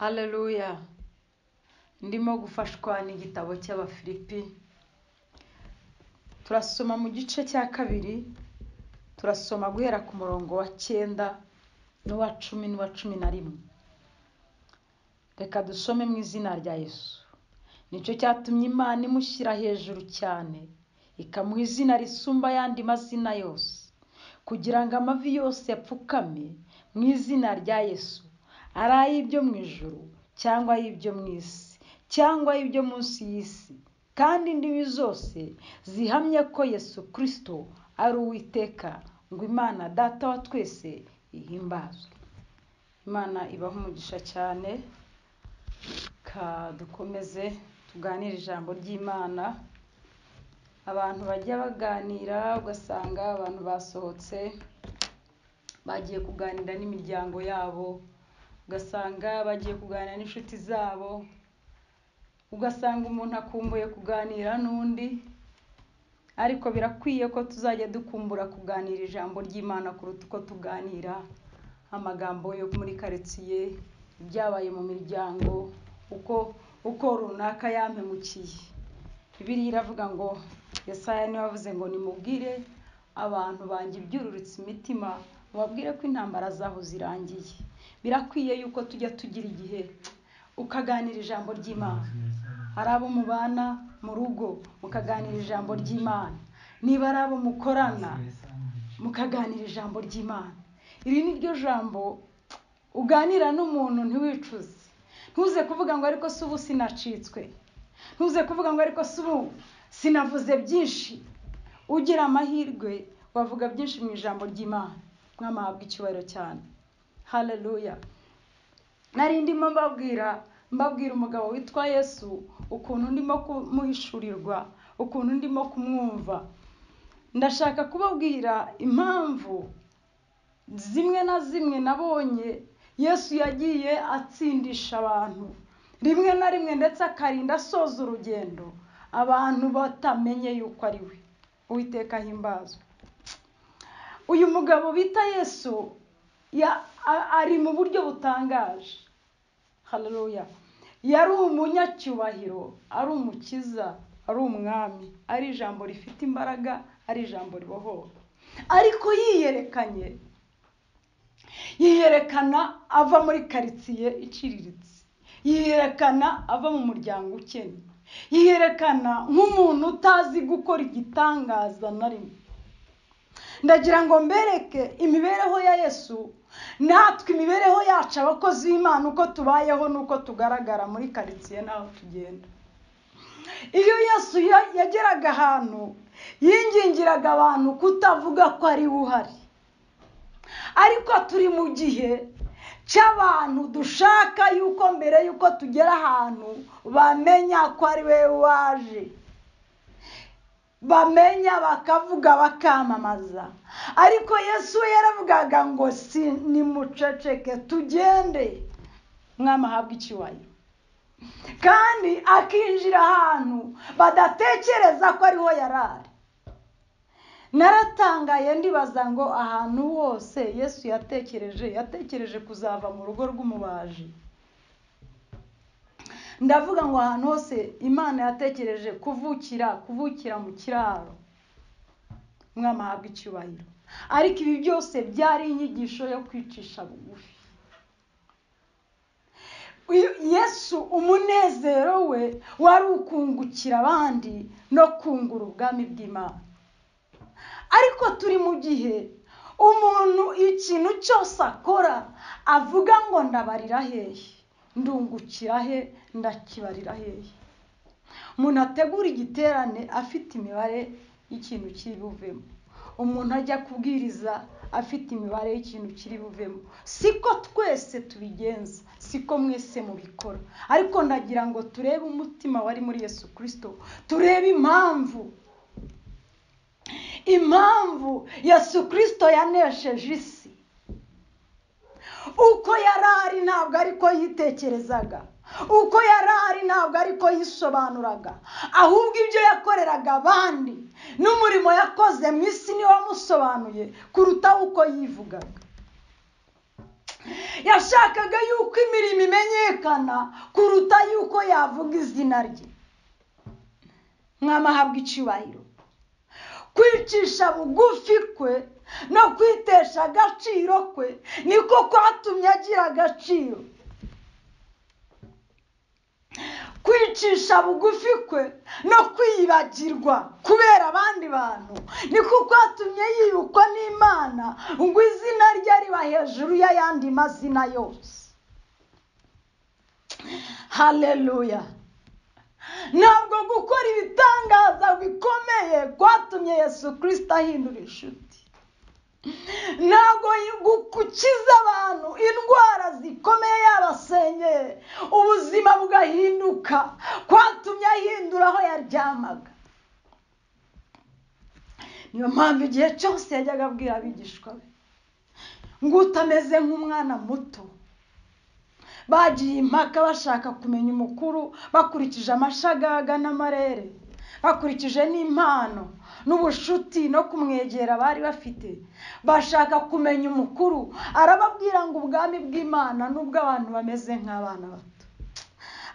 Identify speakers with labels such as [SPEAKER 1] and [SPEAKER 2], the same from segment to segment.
[SPEAKER 1] Haleluya ndimo gufashwa n'igitabo cy'Abafilipi turasoma mu gice cya kabiri turasoma guhera ku murongo wa cyenda n'uwa cumi n'uwa cumi na rimwe reka dusome mu izina rya Yesu nicyo cyatumye Imana imushyira hejuru cyane ikamuha izina risumba ayandi mazina yose kugira ngo amavi yose apfukame mu izina rya Yesu ari ay'ibyo mu ijuru cyangwa ay'ibyo mu isi cyangwa ay'ibyo munsi y'isi kandi indimi zose zihamye ko Yesu kirisito ari uwiteka ngo imana data wa twese ihimbazwe imana ibaha umugisha cyane ka dukomeze tuganire ijambo ry'imana abantu bajya baganira ugasanga abantu basohotse bagiye kuganira n'imiryango yabo ugasanga bagiye kuganira n'inshuti zabo ugasanga umuntu akumbuye kuganira n'undi ariko birakwiye ko tuzajya dukumbura kuganira ijambo ry'imana kuruta uko tuganira amagambo yo muri karitsiye ibyabaye mu miryango uko uko runaka yampemukiye bibiriya iravuga ngo Yesaya niwe wavuze ngo nimubwire abantu banjye ibyururutse imitima mubabwire ko intambara zaho zirangiye birakwiye yuko tujya tugira igihe ukaganira ijambo ry'imana ari abo mubana mu rugo mukaganira ijambo ry'imana niba ari abo mukorana mukaganira ijambo ry'imana iri ni ryo jambo uganira n'umuntu ntiwicuze ntuze kuvuga ngo ariko si ubu sinacitswe ntuze kuvuga ngo ariko si ubu sinavuze byinshi ugira amahirwe wavuga byinshi mu ijambo ry'imana mwamahabwa icyubahiro cyane haleluya nari ndimo mbabwira mbabwira umugabo witwa yesu ukuntu ndimo kumuhishurirwa ukuntu ndimo kumwumva ndashaka kubabwira impamvu zimwe na zimwe nabonye yesu yagiye atsindisha abantu rimwe na rimwe ndetse akarinda asoza urugendo abantu batamenye yuko ari we uwiteka ahimbazwa uyu mugabo bita yesu ari mu buryo butangaje haleluya yari umunyacyubahiro ari umukiza ari umwami ari ijambo rifite imbaraga ari ijambo ribohora ariko yiyerekanye yiyerekana ava muri karitsiye iciriritse yiyerekana ava mu muryango ukennye yiyerekana nk'umuntu utazi gukora igitangaza na rimwe ndagira ngo mbereke imibereho ya yesu natwe imibereho yacu abakozi b'imana uko tubayeho n'uko tugaragara muri karitsiye n'aho tugenda iyo yesu yageraga ahantu yingingiraga abantu kutavuga ko ari we uhari ariko turi mu gihe cy'abantu dushaka yuko mbere y'uko tugera ahantu bamenya ko ari we waje bamenya bakavuga bakamamaza ariko yesu we yaravugaga ngo si nimuceceke tugende mwamahabwe icyubahiro kandi akinjira ahantu badatekereza ko ariho yari ari naratangaye ndibaza ngo ahantu hose yesu yatekereje yatekereje kuzava mu rugo rw'umubaji ndavuga ngo ahantu hose imana yatekereje kuvukira kuvukira mu kiraro mwamahabwa icyubahiro ariko ibi byose byari inyigisho yo kwicisha bugufi yesu umunezero we wari ukungukira abandi no kungura ubwami bw'imana ariko turi mu gihe umuntu ikintu cyose akora avuga ngo ndabarira hehe ndungukira he ndakibarira hehe umuntu ategura igiterane afite imibare y'ikintu kiri buvemo umuntu ajya kubwiriza afite imibare y'ikintu kiri buvemo siko twese tubigenza siko mwese mubikora ariko ndagira ngo turebe umutima wari muri yesu kirisito turebe impamvu impamvu yesu kirisito yanesheje isi uko yari ari ntabwo ariko yitekerezaga uko yari ari ntabwo ariko yisobanuraga ahubwo ibyo yakoreraga abandi n'umurimo yakoze mu isi niwe wamusobanuye kuruta uko yivugaga yashakaga yuko imirimo imenyeka yumvikana kuruta yuko yavuga izina rye mwamahabwa icyubahiro kwicisha bugufi kwe no kwitesha agaciro kwe niko kwatumye agira agaciro kwicisha bugufi kwe no kwibagirwa kubera abandi bantu niko kwatumye yibukwa n'imana ngo izina rye riba hejuru y'ayandi mazina yose hareruya ntabwo gukora ibitangaza bikomeye kwatumye yesu kirisita ahindura inshuti ntabwo gukiza abantu indwara zikomeye yabasenyeye ubuzima bugahinduka kwatumye ahindura aho yaryamaga niyo mpamvu igihe cyose yajyaga abwira abigishwa be ngo utameze nk'umwana muto bagiye impaka bashaka kumenya umukuru bakurikije amashagaga n'amarere bakurikije n'impano n'ubushuti no kumwegera bari bafite bashaka kumenya umukuru arababwira ngo ubwami bw'imana n'ubwo abantu bameze nk'abana bato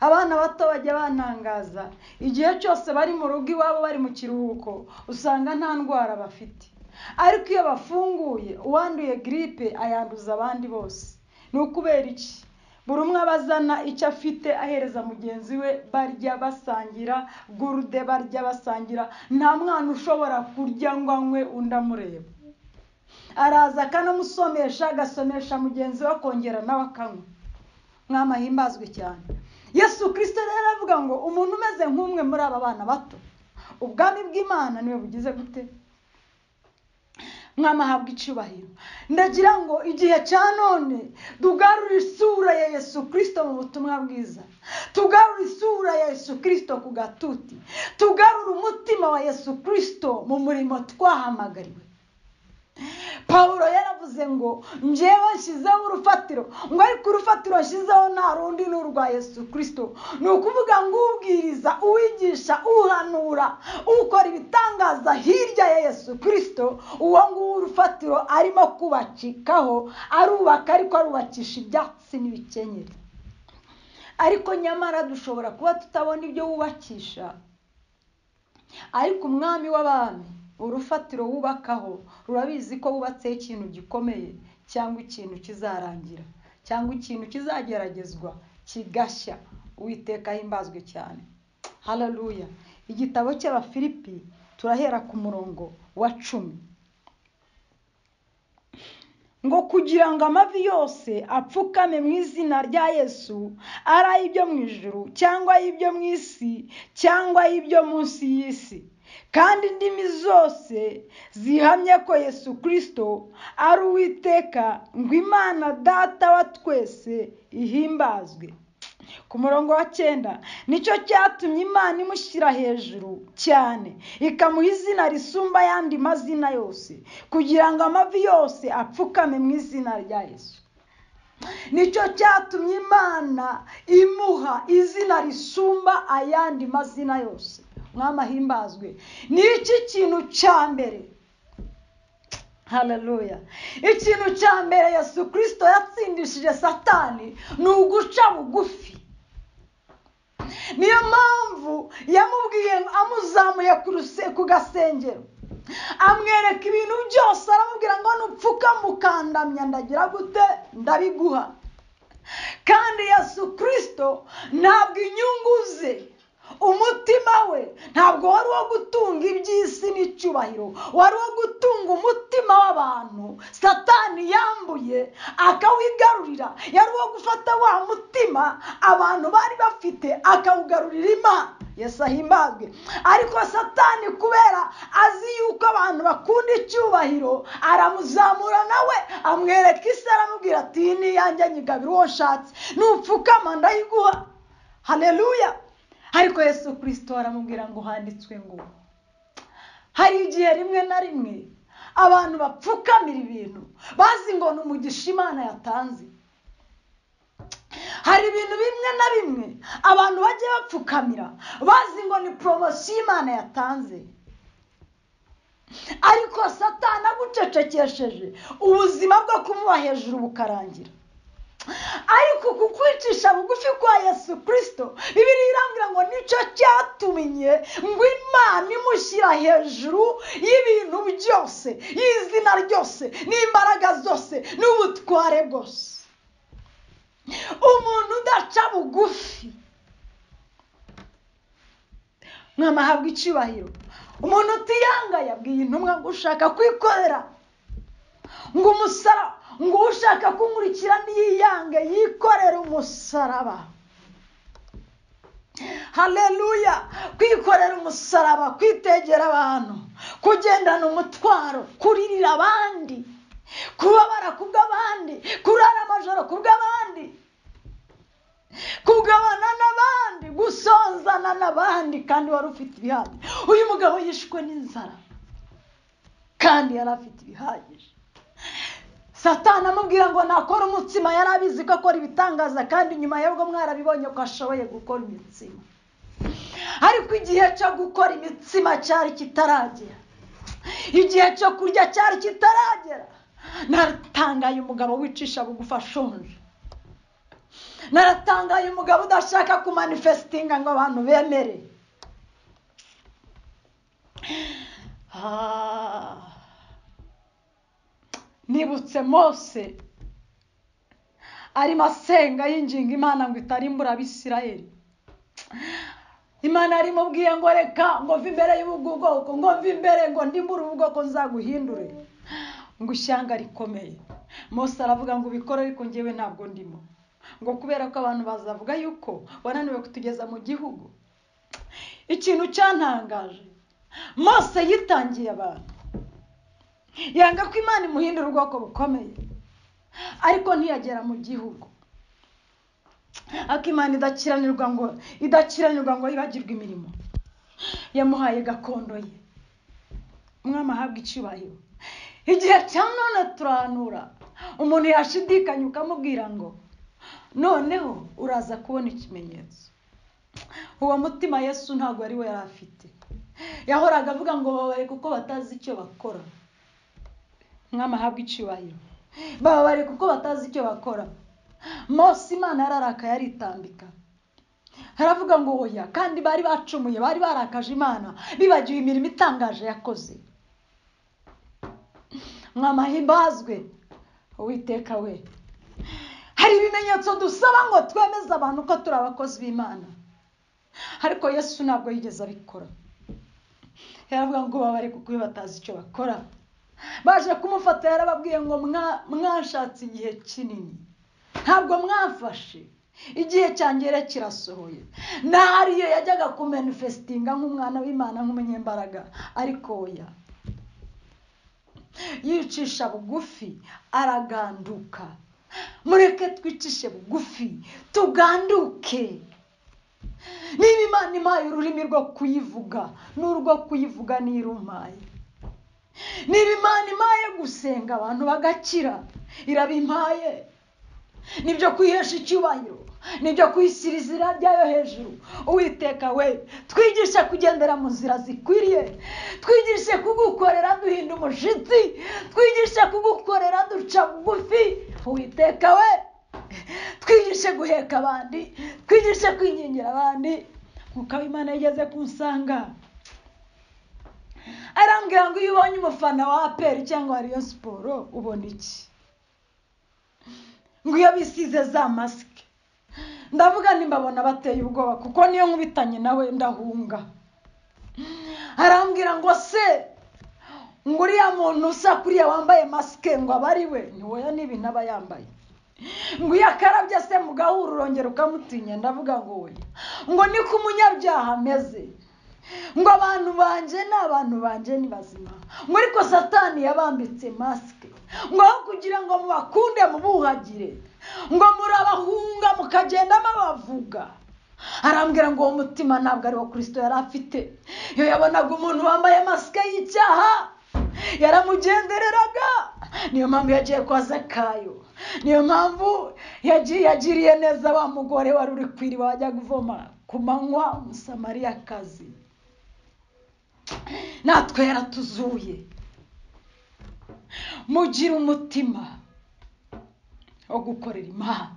[SPEAKER 1] abana bato bajya bantangaza igihe cyose bari mu rugo iwabo bari mu kiruhuko usanga nta ndwara bafite ariko iyo bafunguye uwanduye giripe ayanduza abandi bose ni ukubera iki buri umwe aba azana icyo afite ahereza mugenzi we barya basangira gurude barya basangira nta mwana ushobora kurya ngo anywe undi amureba araza akanamusomesha agasomesha mugenzi we akongera nawe akanywa mwamahimbazwe cyane yesu kirisito rero aravuga ngo umuntu umeze nk'umwe muri aba bana bato ubwami bw'imana niwe bugize gute mwamahabwa icyubahiro ndagira ngo igihe cya none tugarure isura ya yesu kirisito mu butumwa bwiza tugarure isura ya yesu kirisito ku gatuti tugarure umutima wa yesu kirisito mu murimo twahamagariwe paul yaravuze ngo njyewe nshyizeho urufatiro ngo ariko urufatiro nshyizeho nta rundi ni urwa yesu kirisito ni ukuvuga ngo ubwiriza uwigisha uhanura ukora ibitangaza hirya ya yesu kirisito uwo nguwo urufatiro arimo kubacikaho arubaka ariko arubakisha ibyatsi n'ibikenyeri ariko nyamara dushobora kuba tutabona ibyo wubakisha ariko umwami w'abami urufatiro wubakaho rurabizi ko wubatseho ikintu gikomeye cyangwa ikintu kizarangira cyangwa ikintu kizageragezwa kigashya uwiteka himbazwe cyane hararuya igitabo cy'abafilipi turahera ku murongo wa cumi ngo kugira ngo amavi yose apfukame mu izina rya yesu ari ay'ibyo mu ijuru cyangwa ay'ibyo mu isi cyangwa ay'ibyo munsi y'isi kandi indimi zose zihamye ko yesu kirisito ari uwiteka ngo imana data wa twese ihimbazwe ku murongo wa cyenda nicyo cyatumye imana imushyira hejuru cyane ikamuha izina risumba ayandi mazina yose kugira ngo amavi yose apfukame mu izina rya yesu nicyo cyatumye imana imuha izina risumba ayandi mazina yose mwamahimbazwe ni iki kintu cya mbere hararuya ikintu cya mbere yesu kirisito yatsindishije satani ni uguca bugufi niyo mpamvu yamubwiye amuzamuye ku gasengero amwereka ibintu byose aramubwira ngo nupfuka mukandamya ndagira gute ndabiguha kandi yesu kirisito ntabwo inyungu ze umutima we ntabwo wari uwo gutunga iby'isi n'icyubahiro wari uwo gutunga umutima w'abantu satani yambuye akawigarurira yari uwo gufata wa mutima abantu bari bafite akawugarurira imana yesu ahimbazwe ariko satani kubera azi yuko abantu bakunda icyubahiro aramuzamura nawe amwereka isi aramubwira ati niyanjye nyigabira uwo nshatse nupfukama ndayiguha hareruya ariko yesu kirisito aramubwira ngo handitswe ngo hari igihe rimwe na rimwe abantu bapfukamira ibintu bazi ngo ni umugisha imana yatanze hari ibintu bimwe na bimwe abantu bagiye bapfukamira bazi ngo ni poromosiyo imana yatanze ariko satana agucecekesheje ubuzima bwo kumuba hejuru bukarangira ariko ku kwicisha bugufi kwa yesu kirisito bibiri irambwira ngo nicyo cyatumye ngo imana imushyira hejuru y'ibintu byose y'izina ryose n'imbaraga zose n'ubutware bwose umuntu udaca bugufi mwamahabwa icyubahiro umuntu utiyanga yabwiye intumwa ngo ushaka kwikorera ngo umusara ngo ushaka kunkurikira ntiyiyange yikorere umusaraba hareruya kwikorera umusaraba kwitegera abantu kugendana umutwaro kuririra abandi kubabara kubw'abandi kurara amajoro kubw'abandi kugabana n'abandi gusonzana n'abandi kandi wari ufite ibihaye uyu mugabo yishwe n'inzara kandi yari afite ibihagije satana amubwira ngo nakora umutsima yari abizi ko akora ibitangaza kandi nyuma y'ubwo mwarabibonye ko ashoboye gukora imitsima ariko igihe cyo gukora imitsima cyari kitaragera igihe cyo kurya cyari kitaragera naratangaye umugabo wicisha bugufi ashonje naratangaye umugabo udashaka kumanifesitinga ngo abantu bemere nibutse mose arimo asenga yinginga imana ngo itarimbura abisirayeli imana yarimubwiye ngo reka ngo mve imbere y'ubu bwoko ngo mve imbere ngo ndimbure ubu bwoko nzaguhindure ngo ishyanga rikomeye mose aravuga ngo ubikore ariko ngewe ntabwo ndimo ngo kubera ko abantu bazavuga yuko wananiwe kutugeza mu gihugu ikintu cyantangaje mose yitangiye abantu yanga ko imana imuhindura ubwoko bukomeye ariko ntiyagera mu gihugu ariko imana idakiranirwa ngo idakiranirwa ngo yibagirwe imirimo yamuhaye gakondo ye umwami ahabwa icyubahiro igihe cya none turanura umuntu yashidikanya ukamubwira ngo noneho uraza kubona ikimenyetso uwo mutima yesu ntabwo ari we yari afite yahoraga avuga ngo babare kuko batazi icyo bakora mwamahabwa icyubahiro bababare kuko batazi icyo bakora mose imana yararaka yaritambika haravuga ngo oya kandi bari bacumuye bari barakaje imana bibagiwe imirimo itangaje yakoze mwamahimbazwe uwiteka we hari ibimenyetso dusaba ngo twemeze abantu ko turi abakozi b'imana ariko yesu ntabwo yigeze abikora yaravuga ngo babare kuko iyo batazi icyo bakora baje kumufata yarababwiye ngo mwashatse igihe kinini ntabwo mwafashe igihe cyangere kirasohoye iyo yajyaga kumenifesitinga nk'umwana w'imana nk'umunyembaraga ariko oya yicisha bugufi araganduka mureke twicishe bugufi tuganduke niba imana impaye ururimi rwo kuyivuga n'urwo kuyivuga n'irumaye niba imana impaye gusenga abantu bagakira irabimpaye nibyo kwihesha icyubahiro nibyo kwishyira izina ryayo hejuru uwiteka we twigishe kugendera mu nzira zikwiriye twigishe kugukorera duhinda umushyitsi twigishe kugukorera duca bugufi uwiteka we twigishe guheka abandi twigishe kwingingira abandi nk'uko imana yigeze kunsanga arambwira ngo iyo ubonye umufana wa aperi cyangwa wa riyo siporo ubona iki ngo iyo bisize za masike ndavuga mbabona bateye ubwoba kuko niyo nkubitanye nawe ndahunga arambwira ngo se ngo uriya muntu usa kuriya wambaye masike ngo aba ari we ntiwoya n'ibintu aba yambaye ngo iyo akarabye se mu gahuru urongera ukamutinya ndavuga ngo we ngo ni ko umunyabyaha ameze ngo abantu banjye ni abantu banjye ni bazima ngo ariko satani yabambitse masike ngo aho kugira ngo mubakunde mubuhagire ngo murabahunga mukagenda mubavuga arambwira ngo uwo mutima ntabwo ari wo kirisito yari afite iyo yabonaga umuntu wambaye masike y'icyaha yaramugendereraga niyo mpamvu yagiye kwa zakayo niyo mpamvu yagiriye neza wa mugore wari uri kwiriba wajya kuvoma ku manywa umusamariyakazi natwe yaratuzuye mugira umutima wo gukorera imana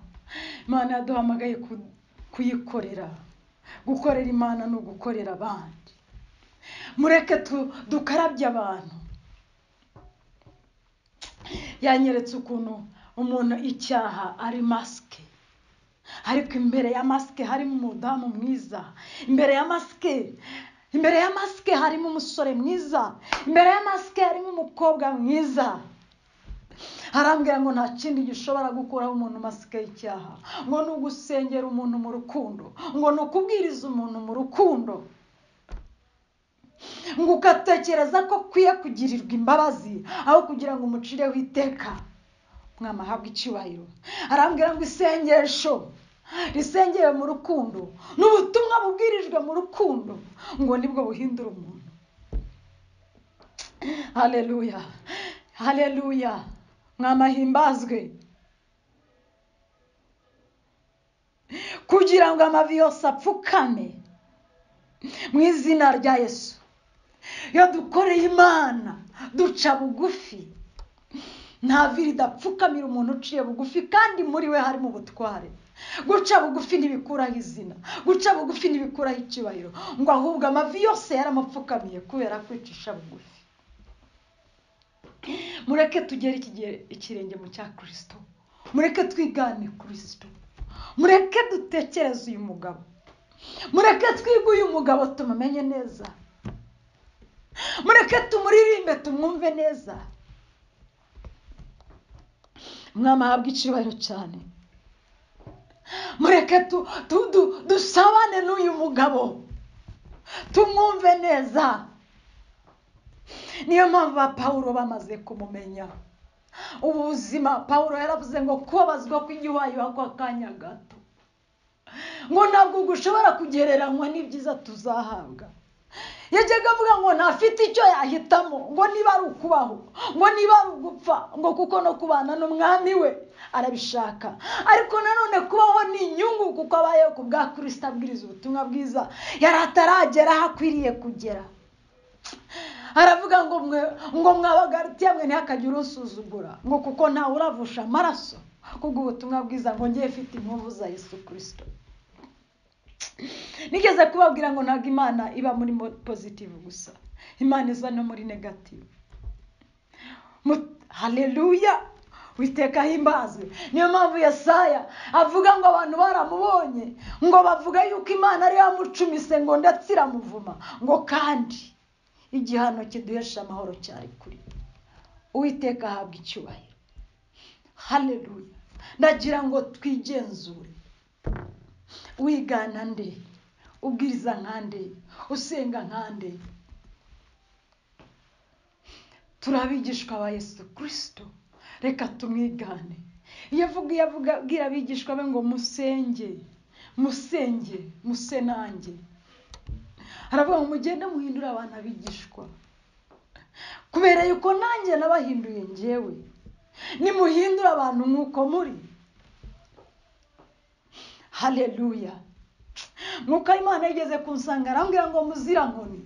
[SPEAKER 1] imana yaduhamagaye ku- kuyikorera gukorera imana ni ugukorera abandi mureke tu- dukarabye abantu yanyeretse ukuntu umuntu icyaha ari masike ariko imbere ya masike harimo umudamu mwiza imbere ya masike imbere ya masike harimo umusore mwiza imbere ya masike harimo umukobwa mwiza arambwira ngo nta kindi gishobora gukuraho umuntu masike y'icyaha ngo ni ugusengera umuntu mu rukundo ngo ni ukubwiriza umuntu mu rukundo ngo ugatekereza ko akwiye kugirirwa imbabazi aho kugira ngo umucireho iteka mwana ahabwe icyubahiro arambwira ngo isengesho risengeye mu rukundo ni ubutumwa bubwirijwe mu rukundo ngo nibwo buhindura umuntu hareruya hareruya mwamahimbazwe kugira ngo amavi yose apfukame mu izina rya yesu iyo dukoreye imana duca bugufi nta vi ridapfukamira umuntu uciye bugufi kandi muri we harimo ubutware guca bugufi ntibikuraho izina guca bugufi ntibikuraho icyubahiro ngo ahubwo amavi yose yaramupfukamiye kubera kwicisha bugufi mureke tugere ikigere- ikirenge mu cya kirisito mureke twigane kirisito mureke dutekereze uyu mugabo mureke twige uyu mugabo tumumenye neza mureke tumuririmbe tumwumve neza umwami ahabwe icyubahiro cyane mureke tu- tu- du- dusabane n'uyu mugabo tumwumve neza niyo mpamvu ba pawulo bamaze kumumenya ubu buzima pawulo yaravuze ngo kubabazwa kw'igiwayuha kw'akanya gato ngo ntabwo gushobora kugereranywa n'ibyiza tuzahabwa yajyaga avuga ngo ntafite icyo yahitamo ngo niba ari ukubaho ngo niba ari ugupfa ngo kuko no kubana n'umwami we arabishaka ariko nanone kubaho ni inyungu kuko abayeho ku bwa kirisita abwiriza ubutumwa bwiza yari ataragera aho akwiriye kugera aravuga ngo mwe ngo mwabagarutiye mwe ntihakagire usuzugura ngo kuko ntawe uravusha amaraso kubw'ubutumwa bwiza ngo ngewe mfite impuvu za yesu kirisito nigeze kubabwira ngo ntabwo imana iba muri mo- positive gusa imana iza no muri negative Mu- haleluya witeka himbazwe niyo mpamvu yesaya avuga ngo abantu baramubonye ngo bavuga yuko imana ariyo yamucumise ngo ndetse iramuvuma ngo kandi igihano kiduhesha amahoro cyari kuri uwiteka ahabwa icyubahiro haleluya ndagira ngo twigenzure wigana nde ubwiriza nkande usenga nkande turi abigishwa ba yesu kirisito reka tumwigane iyo avuga iyo avuga abwira abigishwa be ngo musenge musenge muse nanjye aravuga ngo mugende muhindure abantu abigishwa kubera yuko nanjye nabahinduye njyewe nimuhindure abantu nk'uko muri haleluya nk'uko imana yigeze kunsanga arambwira ngo muzira nkoni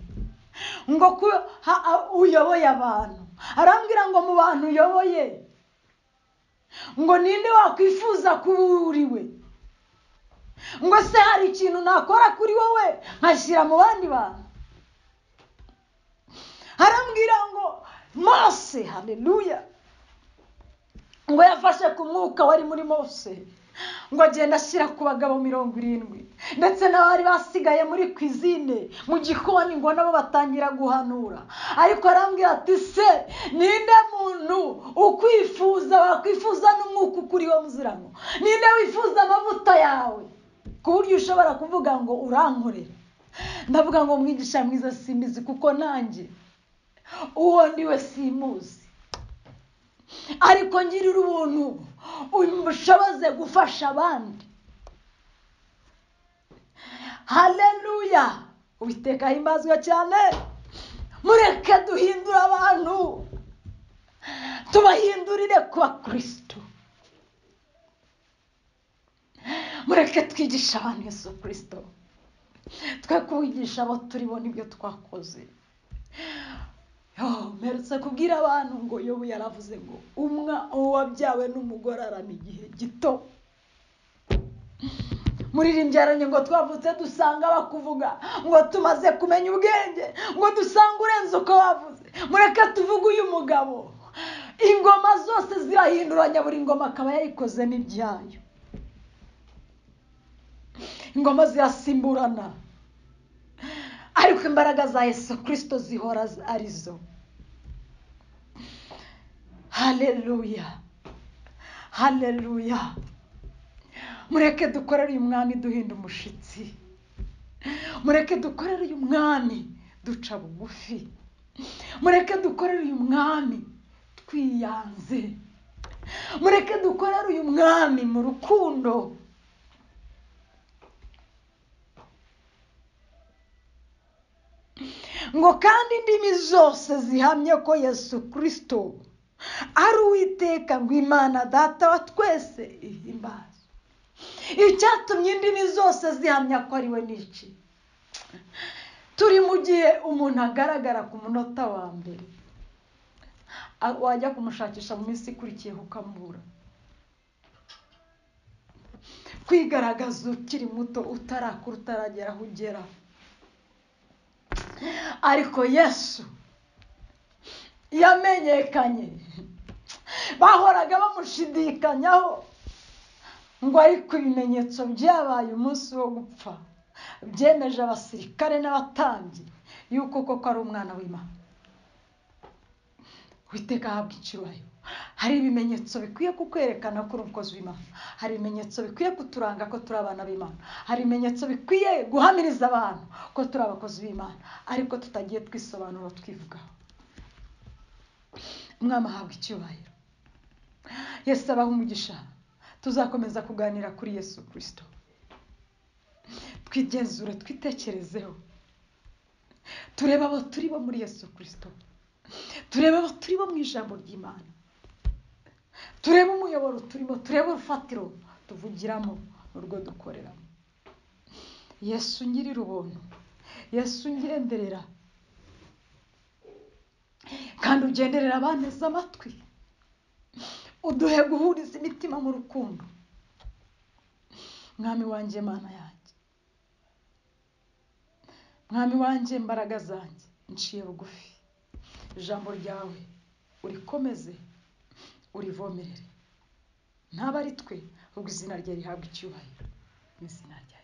[SPEAKER 1] ngo ko ha- a- uyoboye abantu arambwira ngo mu bantu uyoboye ngo ninde wakwifuza kuba uriwe ngo se hari ikintu nakora kuri wowe nkashyira mu bandi bantu arambwira ngo mose haleluya ngo yafashe ku mwuka wari muri mose ngo agenda ashyira ku bagabo mirongo irindwi ndetse n'abari basigaye muri kwizine mu gikoni ngo nabo batangira guhanura ariko arambwira ati se ninde muntu ukwifuza wakwifuza n'umwuka ukuriho muzirano ninde wifuza amavuta yawe ku buryo ushobora kuvuga ngo urankorera ndavuga ngo mwigisha mwiza simbizi kuko nanjye uwo ndiwe simuzi ariko ngirira ubuntu ubushoboze gufasha abandi haleluya uwiteka himbazwa cyane mureke duhindure abantu tubahindurire ku bakristo mureke twigishe abantu yesu kirisito twe kubigisha abo turibo nibyo twakoze Yo, mperutse kubwira abantu ngo yobu yaravuze ngo umwa uwabyawe n'umugore arama igihe gito muririmbye ngo twavutse dusanga bakuvuga ngo tumaze kumenya ubwenge ngo dusange urenze uko wavuze mureke tuvuge uyu mugabo ingoma zose zirahinduranya buri ngoma akaba yayikoze n'ibyayo ingoma zirasimburana ariko imbaraga za Yesu kirisito zihora arizo hareruya hareruya mureke dukorere uyu mwami duhinda umushitsi mureke dukorere uyu mwami duca bugufi mureke dukorere uyu mwami twiyanze mureke dukorere uyu mwami mu rukundo ngo kandi indimi zose zihamye ko yesu kirisito ari uwiteka ngo imana data wa twese ihimbaze icyatumye indimi zose zihamya ko ari we n'iki turi mu gihe umuntu agaragara ku munota wa mbere wajya kumushakisha mu minsi ikurikiyeho ukamubura kwigaragaza ukiri muto utarakura utaragera aho ugera ariko yesu yamenyekanye bahoraga bamushidikanyaho ngo ariko ibimenyetso byabaye umunsi wo gupfa byemeje abasirikare n'abatambyi yuko koko ari umwana w'imana witeka ahabwa icyubahiro hari ibimenyetso bikwiye kukwerekana ko uri umukozi w'imana hari ibimenyetso bikwiye kuturanga ko turi abana b'imana hari ibimenyetso bikwiye guhamiriza abantu ko turi abakozi b'imana ariko tutagiye twisobanura twivugaho umwana ahabwa icyubahiro yesu abaha umugisha tuzakomeza kuganira kuri yesu kirisito twigenzure twitekerezeho turebe abo turi bo muri yesu kirisito turebe abo turi bo mu ijambo ry'imana turebe umuyoboro turimo turebe urufatiro tuvugiramo urwo dukoreramo yesu ngirira ubuntu yesu ngenderera kandi ugenderera abaneze amatwi uduhe guhuriza imitima mu rukundo mwami wanjye mana yanjye mwami wanjye imbaraga zanjye nciye bugufi ijambo ryawe urikomeze urivomerere ntabari twe ubwo izina rye rihabwa icyubahiro mu izina ryawe